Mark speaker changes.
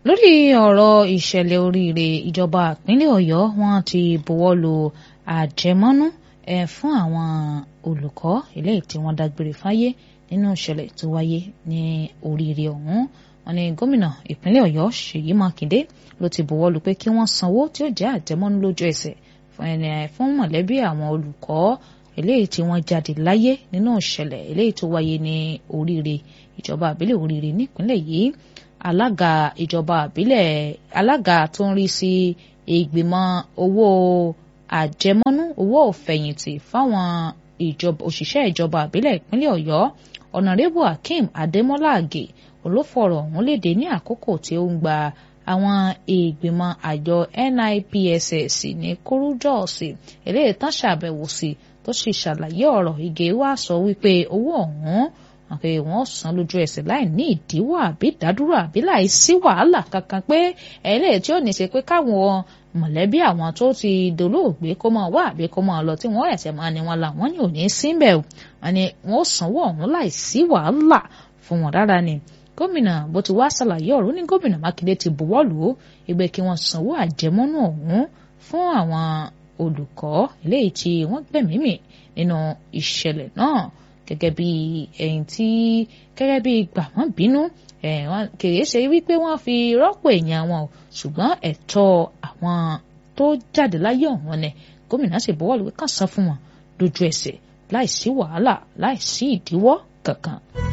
Speaker 1: lórí ọ̀rọ̀ ìṣẹ̀lẹ̀ oríire ìjọba ìpínlẹ̀ ọ̀yọ́ wọn ti buwọ́ lu àjẹmọ́nú ẹ̀ fún àwọn olùkọ́ eléyìí tí wọ́n dágbére fáyé nínú ìṣẹ̀lẹ̀ tó wáyé ní oríire ọ̀hún wọn ni gómìnà ìpínlẹ̀ ọ̀yọ́ ṣèyí mákindé ló ti buwọ́ lu pé kí wọ́n sanwó tí ó jẹ́ àjẹmọ́nú lójú ẹsẹ̀ fún mọ̀lẹ́bí àwọn olùkọ́ eléyìí tí wọ́n jáde láyé nínú ìṣẹ̀lẹ̀ eléyìí tó wáyé ní oríire ìjọba àbílẹ̀ oríire nípínlẹ̀ yìí alága ìjọba àbílẹ̀ alága tó ń rí sí ìgbìmọ̀ owó àjẹmọ́nú owó òfẹ̀yìntì fáwọn òṣìṣẹ́ ìjọba àbílẹ̀ ìpínlẹ̀ ọ̀yọ́ ọ̀nàrẹ́bù akeem adémọ́lá àgè olófọ̀rọ̀ ọ̀hún léde ní àkókò tí ó ń gba àwọn ìgbìmọ̀ àjọ NIPSS ní kúrújọ́ọ̀sì eléyìí tán ṣàbẹ̀wò sí tó sì ṣàlàyé ọ̀rọ̀ ìgè wá sọ wípé owó ọ̀hún pé wọ́n san lójú ẹsẹ̀ láì ní ìdíwọ́ àbí ìdádúró àbí láì sí wàhálà kankan pé ẹlẹ́yìí tí ó ní ṣe pé káwọn mọ̀lẹ́bí àwọn tó ti dolóògbé kó máa wá àbí kó máa lọ tí wọ́n ẹ̀sẹ̀ máa ní wọn làwọn ní òní síbẹ̀ wọn ni wọ́n sanwó ọ̀hún láì sí wàhálà fún wọn rárá ni gómìnà bó ti wá ṣàlàyé ọ̀rọ̀ ní gómìnà mákindé ti buwọ́ lù ú ìgbẹ́ kí wọ́n sanwó àjẹmọ́nú ọ̀hún fún àwọn olùkọ́ eléyìí tí wọ́n gbẹ̀mí mì nínú ìṣẹ̀lẹ̀ náà gẹ́gẹ́ bí ẹ̀yìn tí gẹ́gẹ́ bí gbàmọ́ bínú kìí ṣe wípé wọ́n fi rọ́pò èèyàn wọn o ṣùgbọ́n ẹ̀tọ́ àwọn tó jáde láyé ọ̀hún ni gómìnà sì buwọ́ lù kàn san fún wọn lójú ẹsẹ̀ láìsí wàhálà láìsí ìdíwọ́ kankan.